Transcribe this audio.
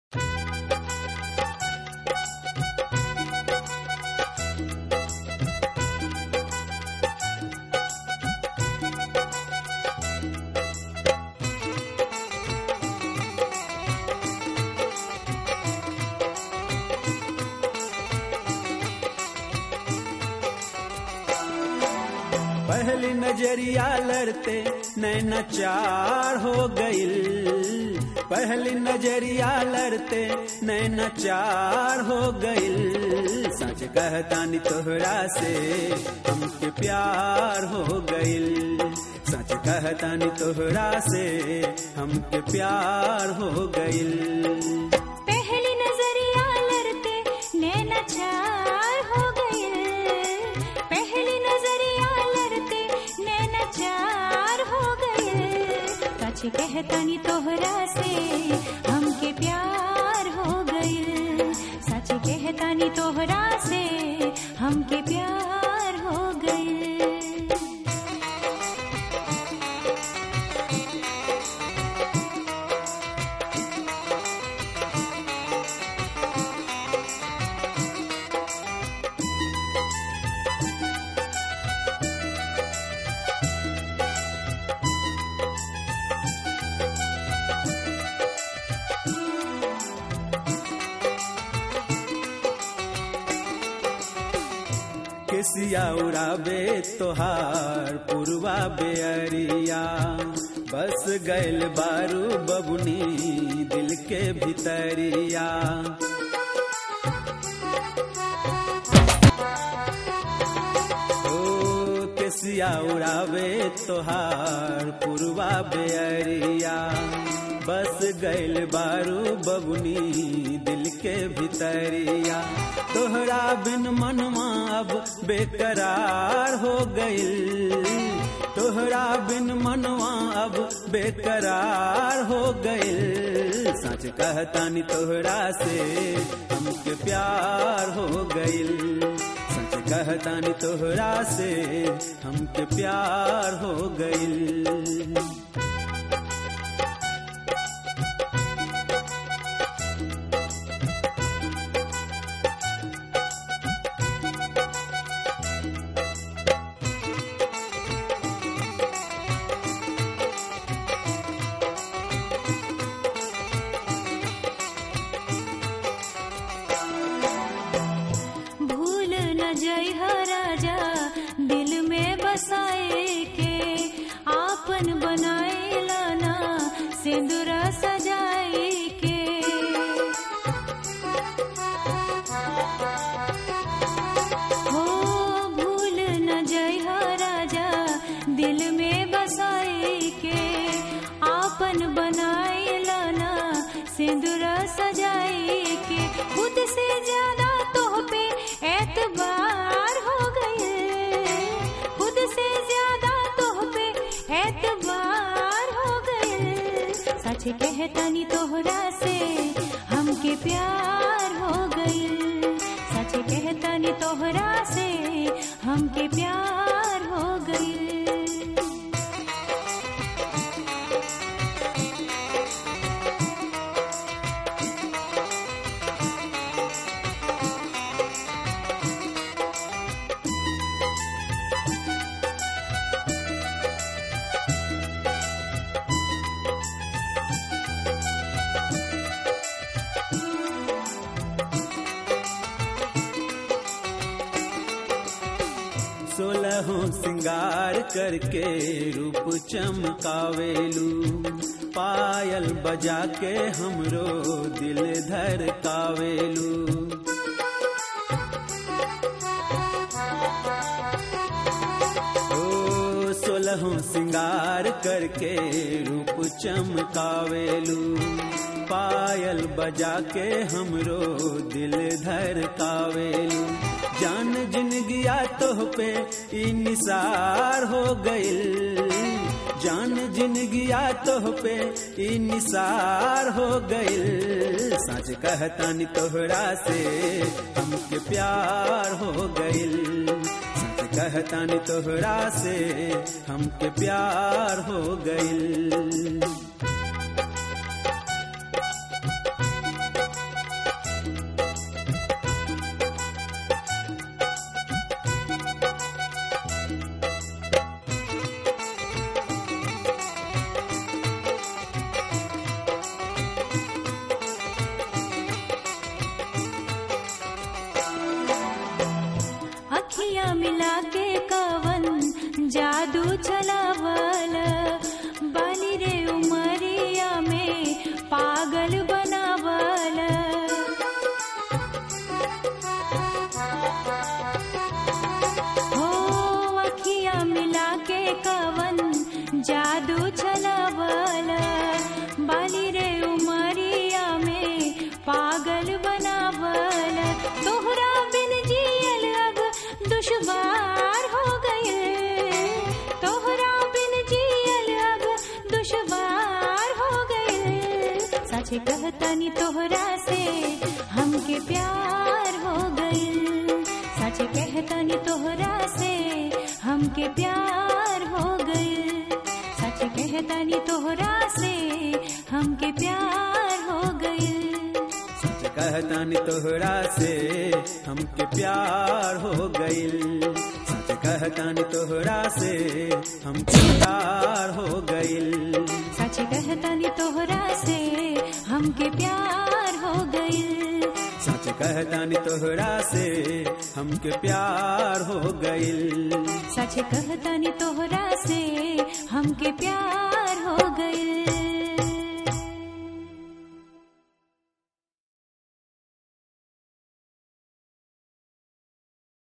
पहली नजरिया लड़ते नैना चार हो गईल पहली नजरिया लड़ते नैना चार हो गईल सच कहतानी तोहरा से हमके प्यार हो गईल सच कहतानी तोहरा से हमके प्यार हो गईल पहली नजरिया लड़ते नैना चार हो गए पहली नजरिया लड़ते नैना चार हो गए सच कहतानी तोहरा से हमके प्यार हो गए सच कहतानी तोहरा से हमके प्यार हो गए केसिया उड़ाबे तोहार पुरवा बेअरिया बस गैल बारू बबुनी दिल के भितरिया ओ केसिया उड़ाबे तोहार पुरवा बेअरिया बस गैल बारू बबुनी दिल के भितरिया तोहरा बिन मनवा अब बेकरार हो गईल तोहरा बिन मनवा अब बेकरार हो गईल सच कहतानी तोहरा से हमके प्यार हो गईल सच कहतानी तोहरा से हमके प्यार हो गईल भूल न जई ह राजा दिल में बसाए के आपन बनाए लाना सिंदूरा सजाए के हो भूल न जई ह राजा दिल में बसाए के आपन बनाए लाना सिंदूरा सजाए के खुद से ज्यादा तोह पे एतबार हो गए खुद से ज्यादा तोह पे एतबार हो गए सच कहतानी तोहरा से हमके प्यार हो गए सच कहतानी तोहरा से हमके प्यार हो गए सोलहों सिंगार करके रूप चमकावेलू पायल बजा के हमरो दिल धर कावेलू ओ सोलहों सिंगार करके रूप चमकावेलू पायल बजा के हमरो दिल धर कावेलू जान जिनगिया तोह पे ई निसार हो गईल जान जिनगिया तोह पे ई निसार हो गईल सच कहतानी तोहरा से हमके प्यार हो गईल सच कहतानी तोहरा से हमके प्यार हो गईल कहतनी तोहरा से हमके प्यार हो गइल सच कहतनी तोहरा से हमके प्यार हो गइल सच कहतनी तोहरा से हमके प्यार हो गइल सच कहतानी तोहरा से हमके प्यार हो गइल सच कहतानी तोहरा से हमके प्यार हो गइल सच कहतनी तोहरा से हमके प्यार हो गइल सच कहतानी तोहरा से हमके प्यार हो गइल सच कहतनी तोहरा से हमके प्यार हो गइल